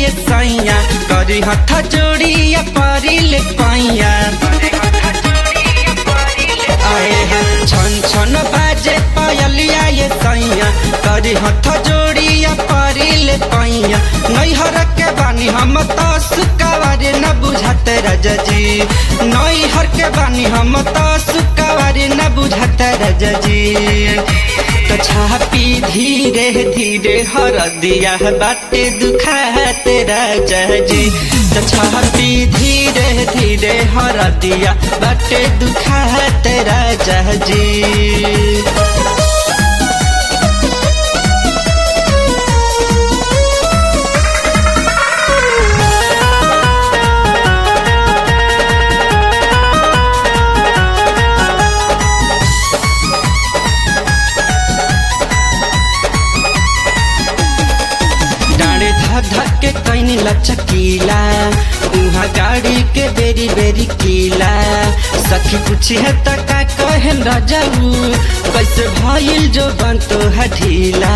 ये सैया करी हथ जोड़िया परिल पैया आए हैं छन छन बाजे पायलिया ये सैया करी हथ जोड़िया परिल पैया नैहर के बानी हम तो सुकावारे न बुझाते रजजी नैहर के बानी हम तो सुकावारे न बुझाते रजजी तो छापी धीरे धीरे हर दिया बाटे दुखाते रजजी तो छापी धीरे धीरे हर दिया बाटे दुखाते रजजी डाँडे धक धक के कैनी लचकीला उहाँ गाड़ी के बेरी बेरी कीला सखी पूछी है त का कहन रजाऊ कैसे भइल जो बनतो हठीला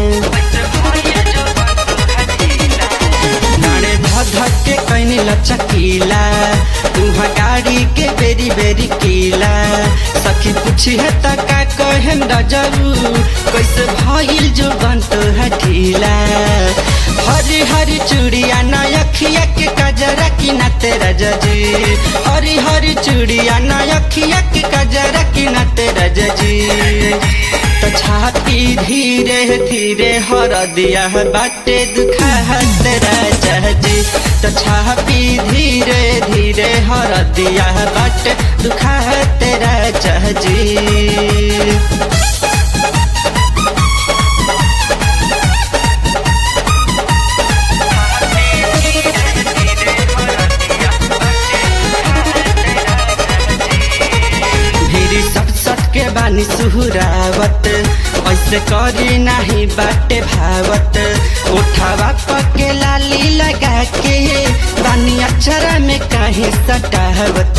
डाँडे धक धक के कैनी लचकीला उहाँ गाड़ी के बेरी बेरी कीला सखी पूछी है त का कहन रजाऊ कैसे भइल जो बनतो हठीला हरी हरी चूड़िया नयखिया के कजरा की ना तेरा जजी हरी हरी चूड़िया नयखिया के कजरा की ना तेरा जजी तो छाती धीरे धीरे हर दिया बाटे दुखा तेरा जजी तो छाती धीरे धीरे हर दिया बाटे दुखा तेरा जजी भिरी सट सट के बानी सुहुरावत ऐसे करी नाही बाटे भावत उठावा पके लाली लगा के बानी अक्षरा में काहे सटावत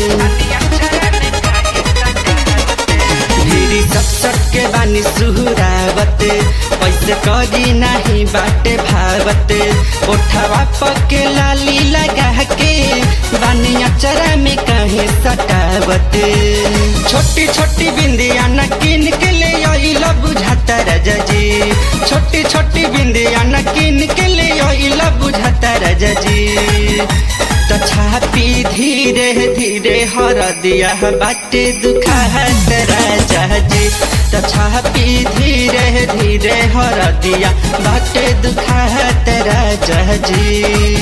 भिरी सट सट के बानी सुहुरावत ऐसे करी नाही बाटे भावत उठावा पके लाली लगा के बानी अक्षरा में काहे सटावत छोटी छोटी बिंदिया न किन के ले आइला बुझाता रजजी छोटी छोटी बिंदिया न किन के ले आइला बुझाता रजजी तो छापी धीरे धीरे हर दिया बाटे दुखा रजजी तो छापी धीरे धीरे हर दिया बाटे दुखा रजजी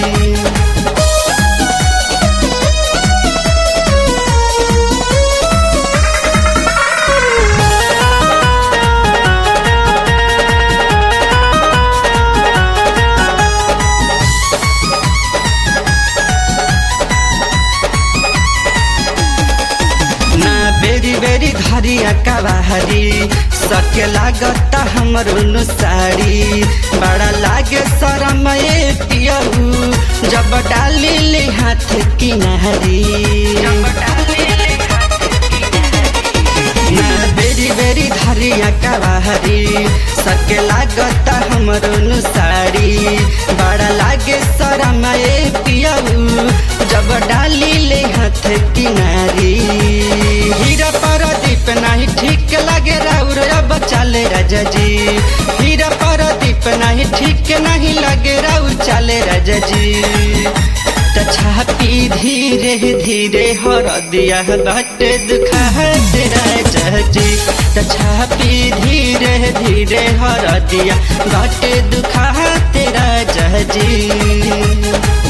ना बेरी बेरी धरिया कवाहरी सके लागत हमरो नु साड़ी बड़ा लागे शरम ए पियहू जब डाली ले हाथ किनारी ना बेरी बेरी धरिया कवाहरी सके लागत हमरो नु साड़ी बड़ा लागे शरम ए पियहू जब डाली ले हाथ किनारी हीरा परदीप नहीं ठीक लगे राउर अब चले रजजी हीरा परदीप नहीं ठीक नहीं लगे राउर चले रजजी त छापी धीरे धीरे हर दिया बाटे दुखा तेरा जजी त छापी धीरे धीरे हर दिया बाटे दुखा तेरा जजी